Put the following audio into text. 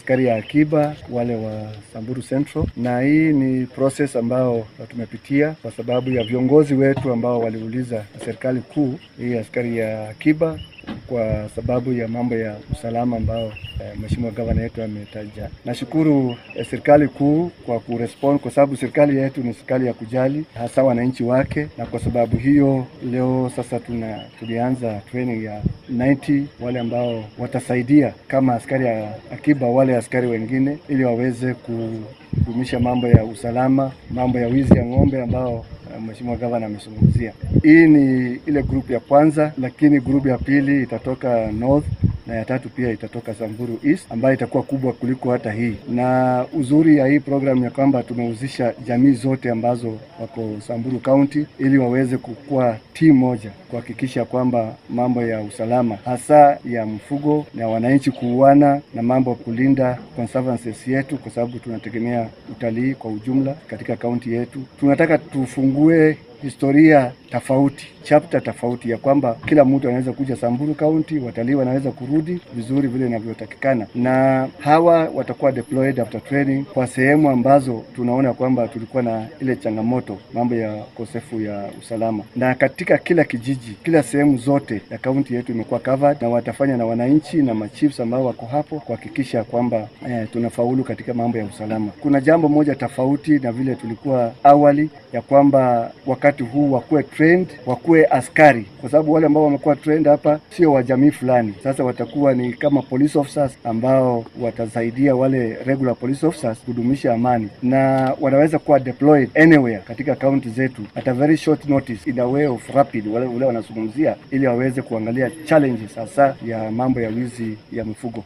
askari ya akiba wale wa Samburu Central, na hii ni process ambao tumepitia kwa sababu ya viongozi wetu ambao waliuliza serikali kuu hii askari ya akiba kwa sababu ya mambo ya usalama ambao eh, mheshimiwa gavana yetu ametaja. Nashukuru eh, serikali kuu kwa kurespond, kwa sababu serikali yetu ni serikali ya kujali hasa wananchi wake, na kwa sababu hiyo leo sasa tuna tulianza training ya 90 wale ambao watasaidia kama askari ya akiba wale askari wengine, ili waweze kudumisha mambo ya usalama, mambo ya wizi ya ng'ombe ambao Mheshimiwa gavana amezungumzia. Hii ni ile grupu ya kwanza, lakini grupu ya pili itatoka north na ya tatu pia itatoka Samburu East ambayo itakuwa kubwa kuliko hata hii. Na uzuri ya hii program ya kwamba tumehusisha jamii zote ambazo wako Samburu County ili waweze kukua timu moja kuhakikisha kwamba mambo ya usalama hasa ya mfugo na wananchi kuuana na mambo ya kulinda conservancies yetu, kwa sababu tunategemea utalii kwa ujumla katika kaunti yetu. Tunataka tufungue historia tofauti, chapter tofauti ya kwamba kila mtu anaweza kuja Samburu County, watalii wanaweza kurudi vizuri vile inavyotakikana, na hawa watakuwa deployed after training kwa sehemu ambazo tunaona kwamba tulikuwa na ile changamoto, mambo ya ukosefu ya usalama, na katika kila kijiji, kila sehemu zote ya kaunti yetu imekuwa covered, na watafanya na wananchi na machiefs ambao wako hapo kuhakikisha kwamba eh, tunafaulu katika mambo ya usalama. Kuna jambo moja tofauti na vile tulikuwa awali ya kwamba wakati huu wakuwe trained, wakuwe askari, kwa sababu wale ambao wamekuwa trained hapa sio wa jamii fulani. Sasa watakuwa ni kama police officers ambao watasaidia wale regular police officers kudumisha amani, na wanaweza kuwa deployed anywhere katika kaunti zetu at a very short notice, in a way of rapid, wale wale wanazungumzia, ili waweze kuangalia challenges hasa ya mambo ya wizi ya mifugo.